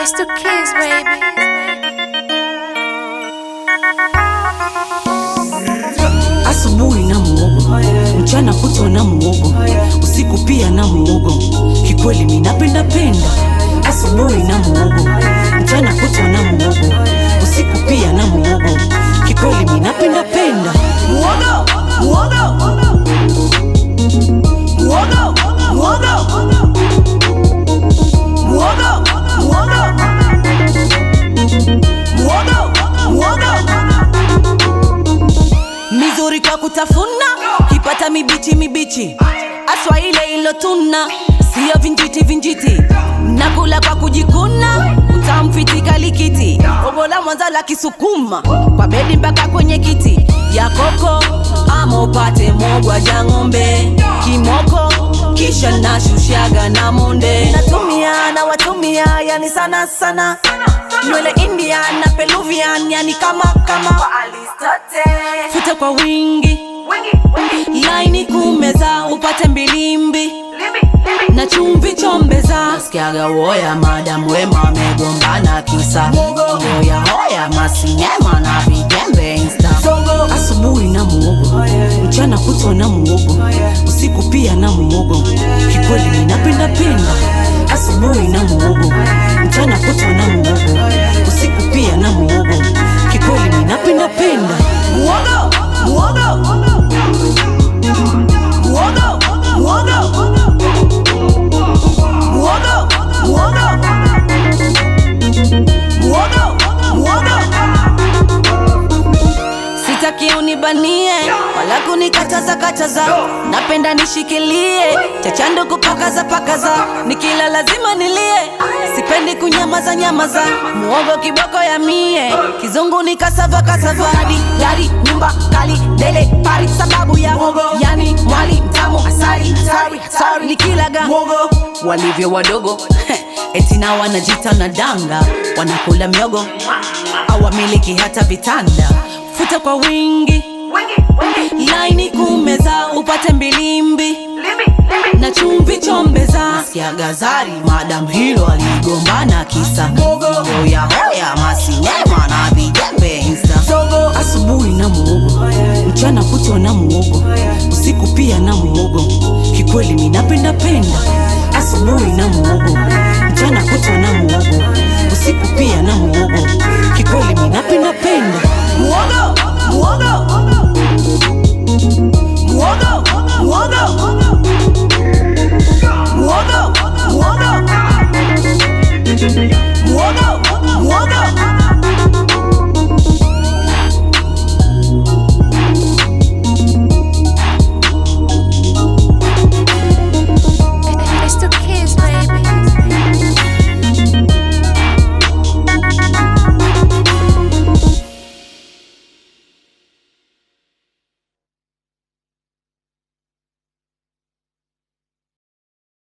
It's the kids, baby. Asubuhi na muogo, mchana kutwa na muogo, usiku pia na muogo. Kikweli mimi napenda penda. Asubuhi na muogo, mchana kutwa na muogo, usiku pia na muogo. Kikweli mimi napenda penda. Muogo, muogo, muogo, muogo, muogo, muogo, muogo mizuri kwa kutafuna, kipata mibichi mibichi, aswa ile ilotuna, siyo vinjiti vinjiti, nakula kwa kujikuna, utamfiti kalikiti, obola mwanza la kisukuma, kwa bedi mpaka kwenye kiti ya koko, ama upate mogwa ja ng'ombe, kimoko kisha nashushaga na monde, natumia na watumia, yani sana sana nywele Indian na Peruvian, yani kama kama futa kwa wingi laini kumeza upate mbilimbi na chumvi chombeza nasikiaga woya madam wema wamegombana kisa hoya hoya masinema na vijembe insta asubuhi na muogo mchana kutwa na muogo usiku pia na muogo kikweli ninapenda penda asubuhi na muogo mchana kutwa na muogo usiku pia na muogo kikweli ninapenda penda muogo muogo muogo muogo muogo muogo muogo muogo sitaki unibanie wala kunikataza kataza napenda nishikilie chachando kupakaza pakaza nikila lazima nilie sipendi kunyamaza nyamaza muogo kiboko ya mie kizungu ni kasava kasava hadi gari nyumba kali dele pari sababu ya muogo yani mwali mtamu asali hatari hatari nikilaga muogo walivyo wadogo eti na wanajita na danga wanakula miogo awamiliki hata vitanda futa kwa wingi laini kumeza upate mbilimbi na chumvi chombeza Nasikia gazari madam hilo aligombana kisa hoya hoya masinema na vijembe insta asubuhi na muogo mchana kutwa na muogo usiku pia na muogo kikweli mimi napenda penda asubuhi na muogo mchana kutwa na muogo usiku pia na muogo kikweli mimi napenda penda muogo muogo